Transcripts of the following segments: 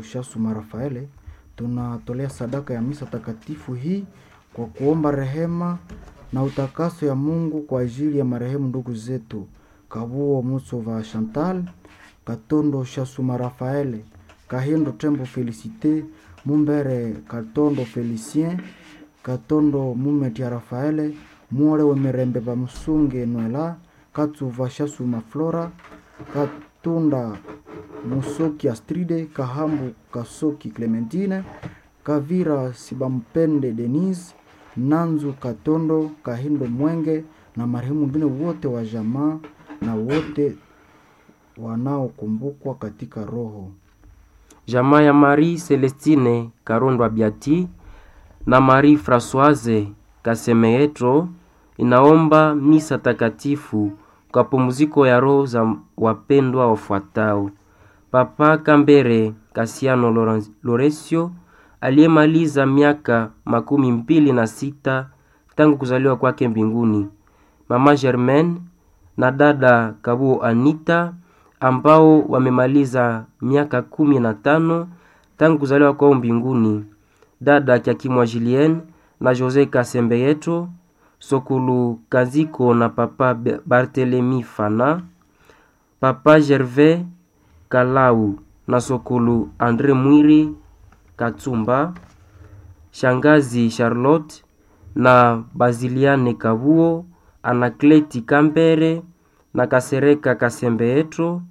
Katondo Shasuma Rafaele, tunatolea sadaka ya misa takatifu hii kwa kuomba rehema na utakaso ya Mungu kwa ajili ya marehemu ndugu zetu Kabuo Musova Chantal, Katondo Shasuma Rafaele, Kahindo Tembo Felicite, Mumbere Katondo Felicien, Katondo Mumetia Rafaele, Muore Wemerembe Bamusunge Nwela, Katsuva Shasuma Flora, Katunda Musoki Astride, Kahambu Kasoki Clementine, Kavira Sibampende Denise, Nanzu Katondo, Kahindo Mwenge na marehemu wengine wote wa jamaa na wote wanaokumbukwa katika roho. Jamaa ya Marie Celestine Karondwa Biati na Marie Françoise Kasemeetro inaomba misa takatifu kwa pumziko ya roho za wapendwa wafuatao: Papa Kambere Kasiano Loren- Loresio aliyemaliza miaka makumi mbili na sita tangu kuzaliwa kwake mbinguni, Mama Germaine na dada Kabuo Anita ambao wamemaliza miaka kumi na tano tangu kuzaliwa kwao mbinguni, dada Kyakimwa Julien na Jose Kasembeyeto, Sokulu Kaziko na papa Be- Barthelemy Fana, papa Gervais Kalau na Sokulu Andre Mwiri Katsumba, shangazi Charlotte na Baziliane Kabuo, Anakleti Kambere na Kasereka Kasembeetro,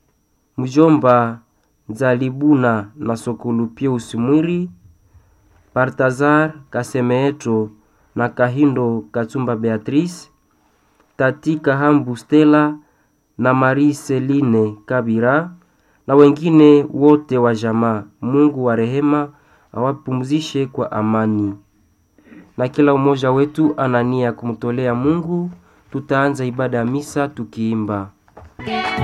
mjomba Nzalibuna na Sokulu Pius Mwiri, Baltazar Kasemeetro na Kahindo Katsumba Beatrice, Tati Kahambu Stella na Marie Celine Kabira na wengine wote wa jamaa. Mungu wa rehema awapumzishe kwa amani. Na kila mmoja wetu ana nia ya kumtolea Mungu. Tutaanza ibada ya misa tukiimba